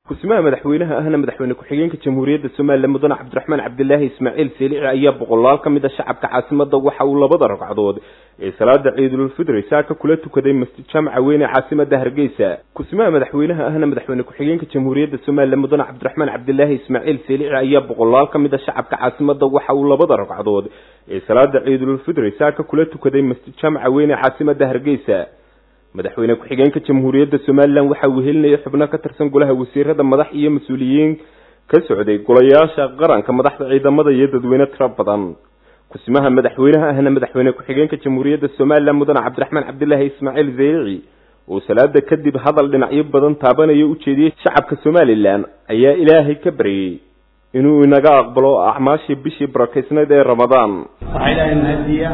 ku-simaha madaxweynaha ahna madaxweyne ku-xigeenka jamhuuriyadda somalilan mudane cabdiraxmaan cabdilaahi ismaaciil seelici ayaa boqolaal ka mid a shacabka caasimada waxa uu labada ragcadood ee salaada ciidulfidri saaka kula tukaday masjid jaamaca weyn ee caasimada hargeysa ku-simaha madaxweynaha ahna madaxweyne ku-xigeenka jamhuuriyadda somalilan mudane cabdiraxmaan cabdilaahi ismaaciil seelici ayaa boqolaal ka mid a shacabka caasimada waxa uu labada ragcadood ee salaada ciidulfidri saaka kula tukaday masjid jaamaca weyn ee caasimada hargeysa madaxweyne ku-xigeenka jamhuuriyadda somalilan waxa uu helinayay xubno ka tirsan golaha wasiirada madax iyo mas-uuliyiin ka socday golayaasha qaranka madaxda ciidamada iyo dadweyne tiro badan ku-simaha madaxweynaha ahna madaxweyne ku-xigeenka jamhuuriyadda somalilan mudane cabdiraxmaan cabdilaahi ismaaciil zeylici oo salaada kadib hadal dhinacyo badan taabanaya u jeediyey shacabka somalilan ayaa ilaahay ka baryey inuu inaga aqbalo acmaashii bishii barakeysnayd ee ramadaan waxaa ilaahay mahadiya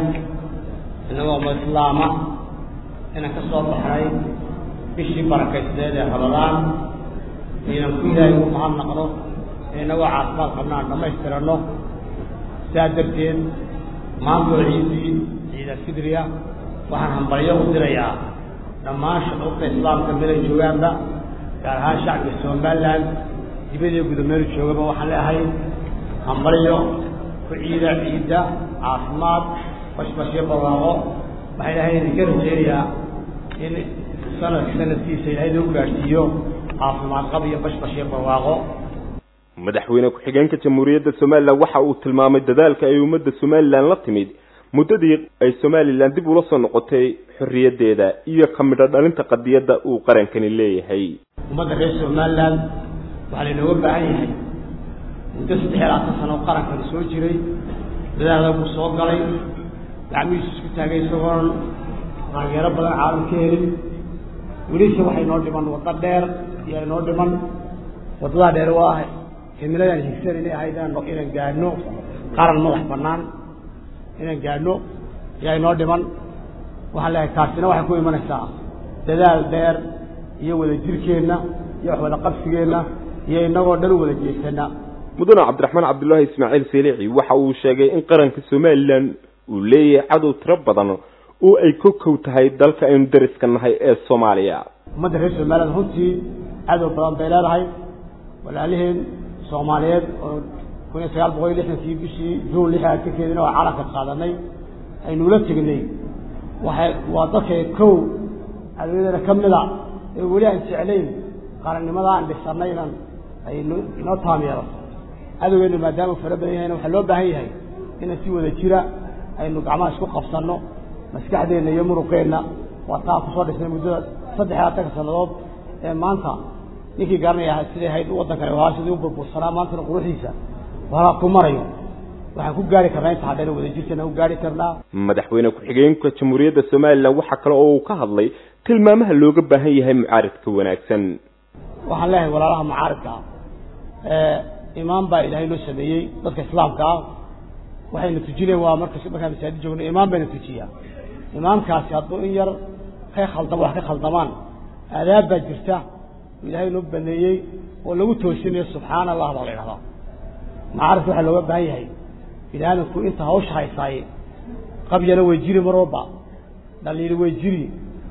inagoo islaama inaan ka soo baxnay bishii barakaysneed ee ramadaan inaan ku ilaahay u mahadnaqno inagoo caafimaad qabna aan dhammaystiranno sidaa darteed maantoo ciidii ciida fidriya waxaan hambalyo u dirayaa dhammaan shucuubta islaamka meelay joogaanba gaar ahaan shacbiga somalilan dibadiyo gudameelu joogaba waxaan leeahay hambalyo ku ciida ciidda caafimaad bashbashyo barwaaqo waxaa ilaahay idinka rajeynayaa in sanad sanadkiisa ilaahay loo gaadhsiiyo caafimaad qab iyo bashbash iyo barwaaqo madaxweyne ku-xigeenka jamhuuriyadda somalilan waxa uu tilmaamay dadaalka ay ummadda somalilan la timid muddadii ay somalilan dib ula soo noqotay xorriyaddeeda iyo ka midho dhalinta qadiyadda uu qarankani leeyahay ummadda reer somalilan waxaa laynooga baahan yahay muddo saddex iyo labaatan sano oo qarankani soo jiray dadaal buu soo galay gacmihiisu isku taagay isagoon taageero badan caalam ka helin welise waxay noo dhiman waddo dheer iyo inoo dhiman waddadaa dheer waa himiladaan higsan inay ahayd inaan gaadhno qaran madax bannaan inaan gaadhno ayaa inoo dhiman waxaan leehay taasina waxay ku imanaysaa dadaal dheer iyo wada jirkeenna iyo wax wada qabsigeenna iyo inagoo dhan u wada jeesana mudane cabdiraxmaan cabdullaahi ismaaciil seelici waxa uu sheegay in qaranka somalilan uu leeyahay cadow tiro badan oo ay ka kow tahay dalka aynu dariska nahay ee soomaaliya ummadda reer somalilan runtii cadow badan bay leedahay walaaliheen soomaaliyeed oo kun iyo sagaal boqol iyo lixdankii bishii juun lix aan ka keedina oo calanka qaadanay aynula tegnay waxay waa dadka kow cadowyadana ka mida ee weli aan jeclayn qarannimada aan dhisanay inan ay inoo taamyeelo cadowgeena maadaama fara badan yahayna waxaa loo baahan yahay inaan si wada jira aynu gacmaha isku qabsanno maskaxdeenna iyo muruqeenna waa taa kusoo dhisnay muddada saddex iyo labatanka sannadood ee maanta ninkii garanaya siday ahayd waddankani waa sidii u burbursanaa maantana quruxdiisa walaa ku marayo waxaan ku gaari karnaa inta haddayna wada jirkeena ku gaari karnaa madaxweyne ku-xigeenka jamhuuriyadda somalilan waxaa kale oo uu ka hadlay tilmaamaha looga baahan yahay mucaaridka wanaagsan waxaan leeyahay walaalaha mucaaridka ah imaam baa ilaahay loo sameeyey dadka islaamka ah waxayna tujineen waa marka markaan masaajid joogno imaam bayna tujiyaa imaamkaasi hadduu in yar ka khaldamo wax ka khaldamaan aadaab baa jirta oo ilaahay loo baneeyey oo lagu toosinayo subxaana allah baa la idhahdaa macaarifka waxaa looga baahan yahay bini aadamku inta hawsha haysaaye qabyana way jiri mar walba dhaliili way jiri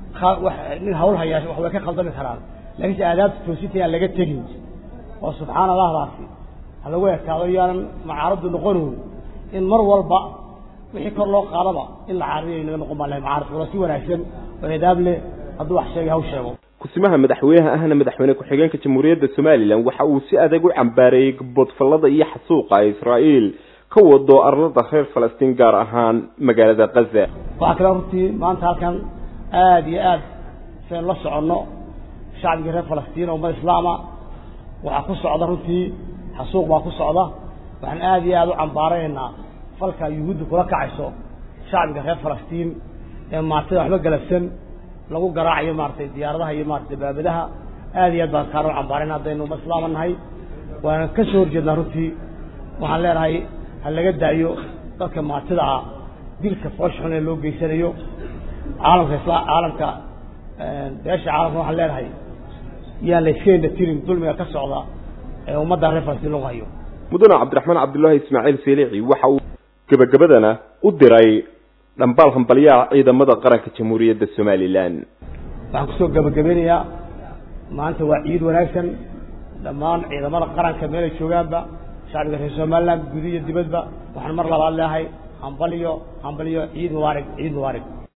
nin hawl hayaa wax way ka khaldami karaan laakiinse aadaabta toosinta aan laga tegin oo subxaana allahdaasi ha lagu ekaado yaanan macaaradu noqonin in mar walba wixii kor loo qaadaba in la caariyo inaga noqon baa lahay macaarif wala si wanaagsan oo edaab leh hadduu wax sheegay haw sheego ku-simaha madaxweynaha ahna madaxweyne ku-xigeenka jamhuuriyadda somalilan waxa uu si adag u cambaareeyey gabodfallada iyo xasuuqa israa'iil ka wado arlada reer falastiin gaar ahaan magaalada kaza waxaa kale runtii maanta halkan aada iyo aad sayn la soconno shacbigii reer falastiin oo ummad islaama waxaa ku socda runtii xasuuq baa ku socda waxaan aada iyo aada u cambaaraynaa falka yuhuudda kula kacayso shacbiga reer falastiin ee maartada waxba galabsan lagu garaacayo maaratay diyaaradaha iyo maarata baabadaha aada iyo aad baan kaana u cambaarayna haddaynu ummad islaama nahay waana ka soo horjeednaa runtii waxaan leenahay ha laga daayo dadka maartida ah dilka foosh xun ee loo geysanayo caalamka isla caalamka beesha caalamka waxaan leenahay yaan la iskeenna tirin dulmiga ka socda ee ummadda reer falastiin lagu hayo mudane cabdiraxmaan cabdullaahi ismaaciil seelici waxa uu gebagabadana u diray dhambaal hambalyaha ciidamada qaranka jamhuuriyadda somalilan waxaan kusoo gabagabeynayaa maanta waa ciid wanaagsan dhammaan ciidamada qaranka meelay joogaanba shacbiga reer somaliland guud iyo dibadba waxaan mar labaad leehay hambaliyo hambaliyo ciid mubaarig ciid mubaarig